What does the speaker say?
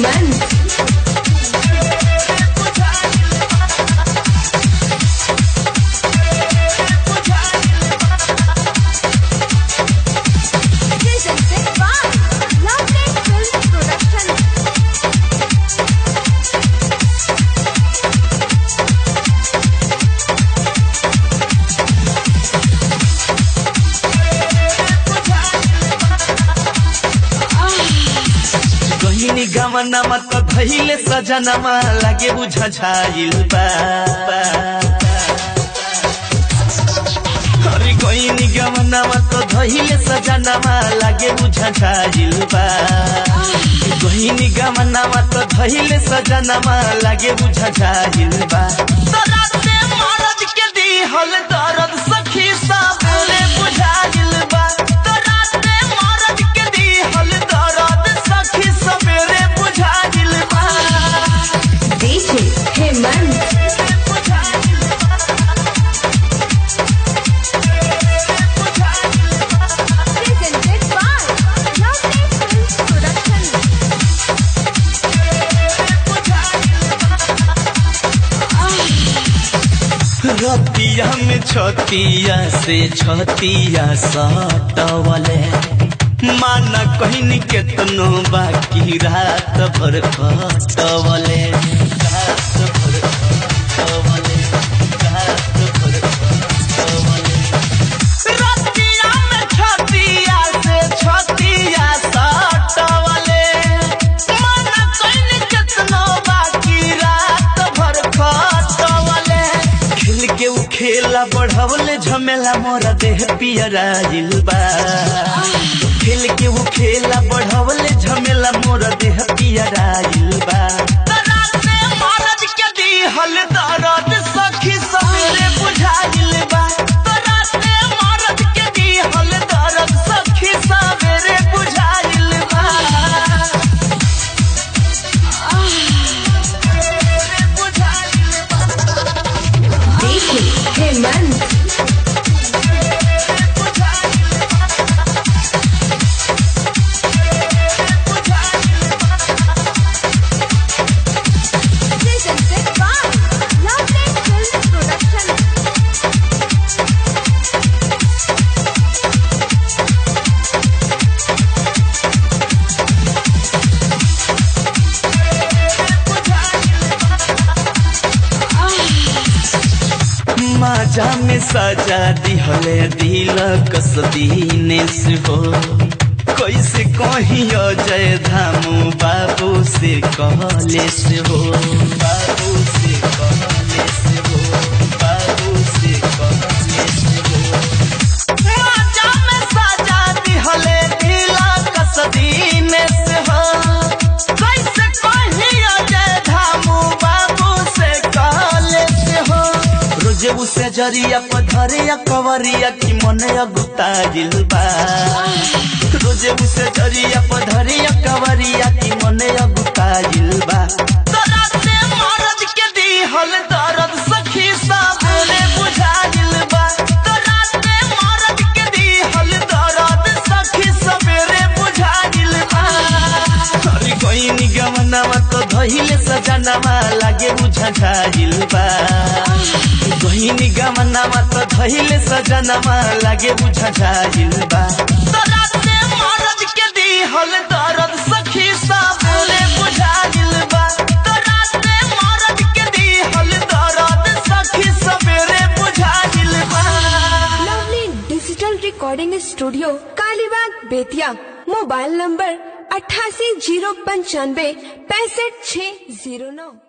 Hemant Presented by Lovely Film Production. कहिनी गमनमा त धैले सजनमा लागे बुझ छाइल बा अरे कहिनी गमनमा त धैले सजनमा लागे बुझ छाइल बा कहिनी गमनमा त धैले सजनमा लागे बुझ छाइल बा तराते मरद के दिहल दर्द सखी साबरे बुझाइल बा तराते मरद के दिहल दर्द सखी सबेरे बुझाइल बा DJ Hemant Presented by Lovely Film Production. रतिया में छतिया से छतिया सटवले माना कहनी केतनो बाकी रात भर कटवले रात भर कटवले रात भर कटवले रतिया में छतिया से छतिया सटवले माना कहनी केतनो बाकी रात भर कटवले खेल के उ खेला बढ़वले झमेला मोरा देह पियराइल बा खेल के उ खेला बढ़वले झमेला मोरा देह पियराइल बा तराते मरद के दिहल दर्द सखी सवेरे बुझाइल बा तराते मरद के दिहल दर्द सखी सवेरे बुझाइल बा बुझाइल बा DJ Hemant Presented by Lovely Film Production. माजा में सजा दिहले दिल कसदीने से हो कैसे कही जय धामू बाबू से कहले से हो बाबू से कहले से हो बाबू से कहले से हो माजा में सजा दिहले दिल कसदीने से हो कैसे कही जय धामू बाबू से कहले से हो रोजे उसे जरिया पधरिया कवरिया की मने अगुता बा रोजे उसे जरिया पधरिया कवरिया की मने अगुता बा तराते मरद के दिहल दर्द सखी साबरे बुझाइल बा तराते मरद के दिहल दर्द सखी सबेरे बुझाइल बा अरे कोई गमनामा तो धहिले सजनामा लागे बुझा झाइल बा कोई गमनामा तो धहिले सजनामा लागे बुझा झाइल बा तराते मरद के दिहल दर्द सखी साबरे बुझाइल बा तराते मरद के दिहल दर्द सखी सबेरे बुझाइल बा Lovely digital recording studio Kalibag Bettiah mobile number अट्ठासी जीरो पंचानवे पैंसठ छः जीरो नौ